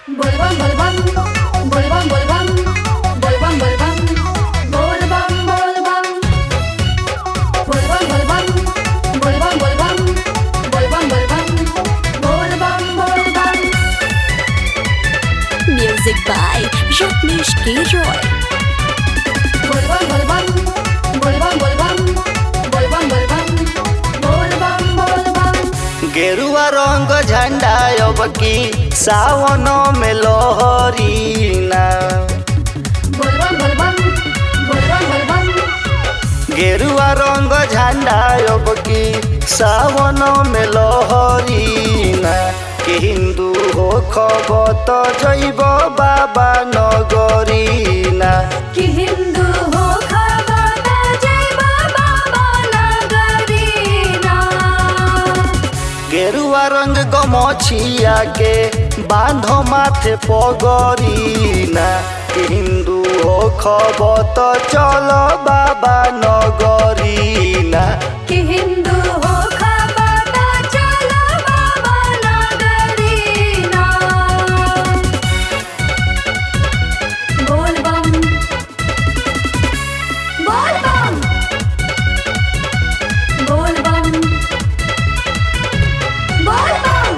Volvan, volvan, volvan, volvan, volvan, volvan, volvan, volvan. Volvan, volvan, volvan, volvan, volvan, volvan, volvan, volvan. Music by Rajneesh K. Roy. Volvan, volvan, volvan, volvan, volvan, volvan, volvan, volvan. गेरुआ रंग झंडा अब की सावन में लोहरीना Volvan, volvan, volvan, volvan. गेरुआ रंग झंडा अब की सावन में लोहरीना के हिंदू हो खबत जैब बाबा नगरीना कि हिंदू हो खबरदा जय बाबा नगरीना गेरुआ रंग गमछिया के बांधो माथे पगरीना के हिंदू हो खबत चल बाबा नगरीना कि हिंदू हो खबरदा चलो बाबा नगरीना बोल बम बोल बम बोल बम बोल बम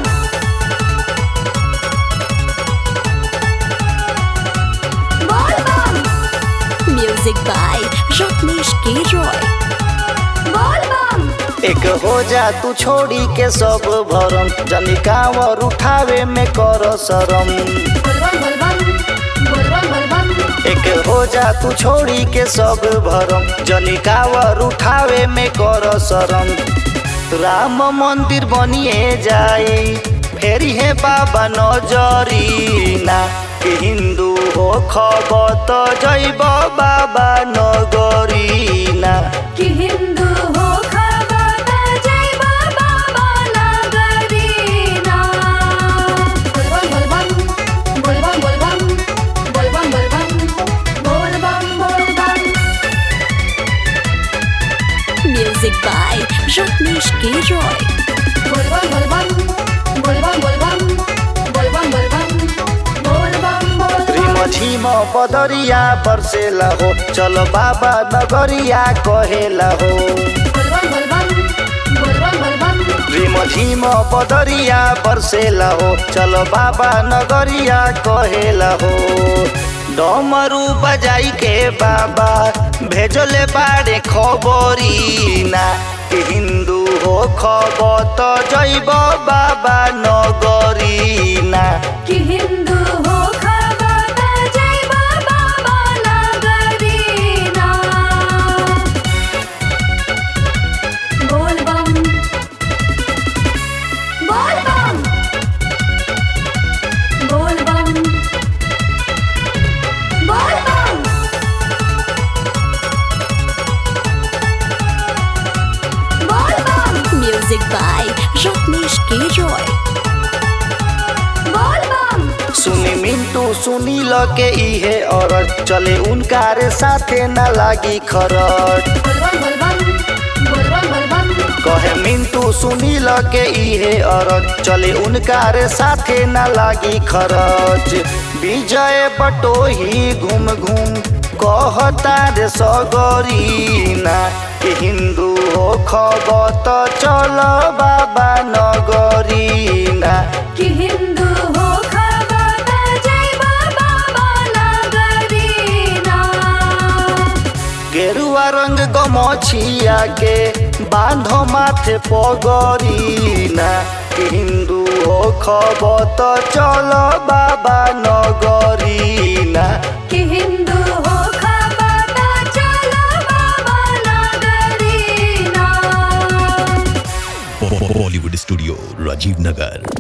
बोल बम Music by Rajneesh K. Roy. बोल बम एक हो जा तू छोड़ी के सब भरम जनी कांवर उठावे में कर शरम बोलबम बोलबम बोलबम बोलबम एक हो जा तू छोड़ी के सब भरम जनी कांवर उठावे में कर शरम राम मंदिर बनिए जाए फेरी है बाबा नजरीना के हिंदू हो खबत जैब बाबा नगरीना कि हिंदू हो खबरदा जय बाबा नगरीना बोलबम बोलबम बोलबम बोलबम बोलबम बोलबम बोलबम बोलबम Music by Rajneesh K. Roy. बोलबम बोलबम बोलबम बोलबम बोलबम बोलबम बोलबम बोलबम रिम झिम बदरिया बर्सेला हो चल बाबा नगरिया कहेला हो बोलबम बोलबम बोलबम बोलबम रिम झिम बदरिया बर्सेला हो चल बाबा नगरिया कहेला हो डमरू बजाई के बाबा भेजले बाड़े खबरीना के हिंदू हो खबत जैब बाबा नगरीना कि हिंदू हो खबरदा जय बाबा नगरीना बोल बम बोल बम बोल बम बोल बम बोल बम Music by Rajneesh K. Roy. बोल बम सुनी मिंटू सुनी ल के इहे और चले उनका रे साथे न लागी खरट बोलबम बोलबम बोलबम बोलबम कहे मिंटू सुनी ल के इहे और चले उनका रे साथे न लागी खरच विजय बटोही घूम घूम कहता रे सगरीना कि हिंदू हो खबत चल बाबा नगरीना कि हिंदू हो खबरदा जय बाबा नगरीना गेरुआ रंग गमछिया के बांधो माथे पगरीना कि हिंदू हो खबत चल बाबा नगरीना कि हिंदू हो खबरदा चलो बाबा नगरीना बॉलीवुड स्टूडियो राजीव नगर